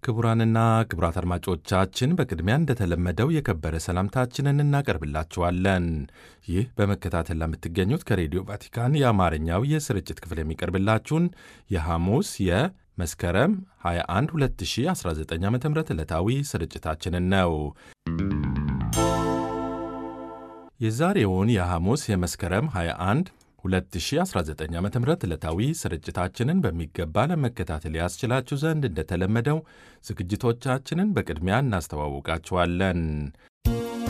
ክቡራንና ክቡራት አድማጮቻችን በቅድሚያ እንደተለመደው የከበረ ሰላምታችንን እናቀርብላችኋለን። ይህ በመከታተል ለምትገኙት ከሬዲዮ ቫቲካን የአማርኛው የስርጭት ክፍል የሚቀርብላችሁን የሐሙስ የመስከረም 21 2019 ዓ ም ዕለታዊ ስርጭታችንን ነው። የዛሬውን የሐሙስ የመስከረም 21 2019 ዓ ም ዕለታዊ ስርጭታችንን በሚገባ ለመከታተል ያስችላችሁ ዘንድ እንደተለመደው ዝግጅቶቻችንን በቅድሚያ እናስተዋውቃችኋለን።